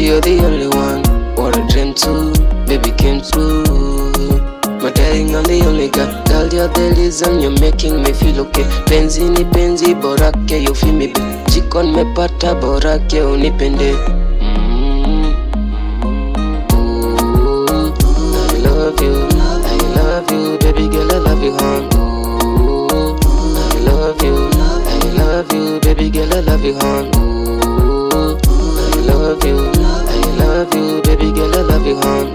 you're the only one. What I dreamed to, baby came true. My darling, I'm the only guy. Girl, you're the reason you're making me feel okay. Penzi ni penzi, borake you feel me. Jiko nimepata, borake unipende. Mm. Ooh, I love you, I love you, baby girl, I love you, hon. Ooh, I love you, I love you, baby girl, I love you, hon. Ooh, I love you, I love you, baby girl, I love you, hon.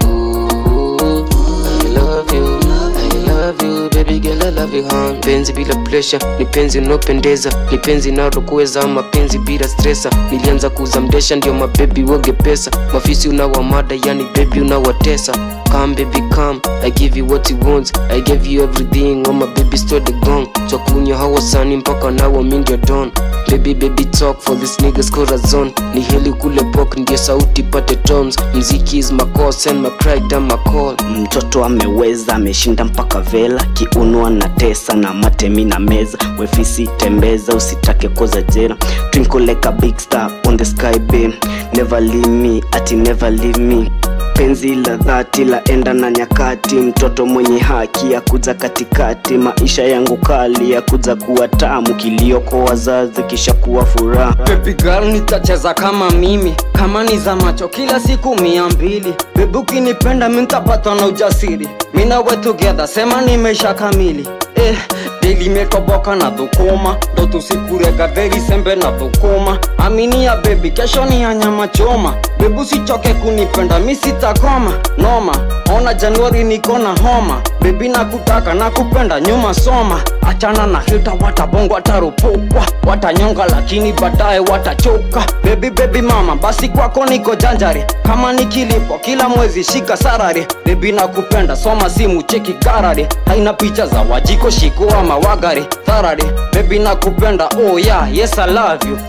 Ooh, I love you, I love you, baby girl, I love you, hon. Penzi bila pressure, ni penzi unaopendeza, ni penzi inalokuweza, mapenzi bila stressa. Nilianza kuuza mdesha, ndio mabebi woge pesa, mafisi unawamada, yani baby unawatesa. Come baby come, I give you what you want, I give you everything, oh my baby stole the gong. Twakunywa hawa sani mpaka nawa mi ndio don. Baby baby talk for this niggas corazon Ni heli kule pok ndio sauti pate tones Mziki is my call, send my cry down my call mtoto ameweza ameshinda mpaka vela kiunwa na tesa na matemi na meza wefisi tembeza usitake koza jera twinkle like a big star on the sky beam never leave me ati never leave me penzi la dhati la enda na nyakati mtoto mwenye haki ya kuja katikati maisha yangu kali ya kuja kuwa tamu kilioko wazazi kisha kuwa furaha Baby girl nitacheza kama mimi kama ni za macho kila siku mia mbili Baby ukinipenda mi nitapata na ujasiri mi nawe together sema nimesha kamili eh, daily metoboka na dhukuma ndo tusikurega dheri sembe na dhukuma amini ya baby kesho ni ya nyama choma Baby usichoke kunipenda mi sitakoma noma ona januari niko na homa Baby nakutaka nakupenda nyuma soma achana na hita watabongo wataropokwa watanyonga lakini baadaye watachoka bebi bebi mama basi kwako niko janjari kama nikilipo kila mwezi shika sarari bebi nakupenda soma simu cheki karari haina picha za wajiko shiko ama wagari tharari bebi nakupenda oh yeah yes I love you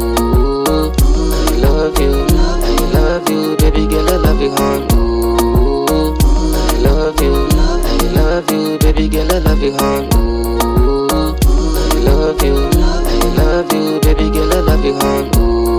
Ooh, I love you, I love you, baby girl, I love you, hon. Ooh, I love you, I love you, baby girl, I love you, hon. Ooh, I love you, I love you, baby girl, I love you, hon.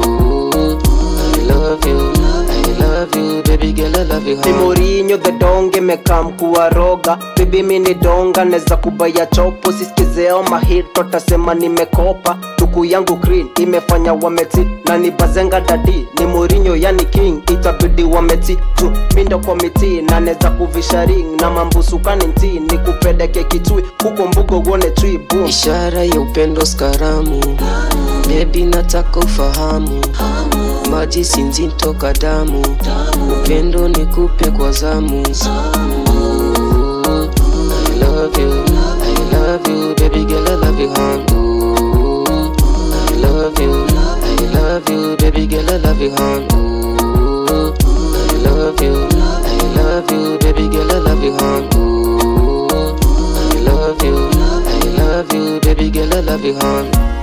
Ooh, I love you, I love you, baby girl, I love you, ni hon. Mourinho the donge mekam kuwaroga bibi mini donga neza kubaya chopo sisikizeo mahito tasema nimekopa tuku yangu green imefanya wameti na ni bazenga dadi ni Mourinho yani king itabidi wameti tu mindo kwa miti na neza kuvisha ring na mambusukani nti ni kupeleke kitui huko mbugo uone tree boom Ishara ya upendo skaramu, baby nataka ufahamu, maji si nzito ka damu, upendo nikupe kwa zamu. Ooh, I love you, I love you, baby girl, I love you, hon. Ooh, I love you, I love you, baby girl, I love you, hon. Ooh, I love you, I love you, baby girl, I love you, hon. Ooh, I love you, I love you, baby girl, I love you, hon.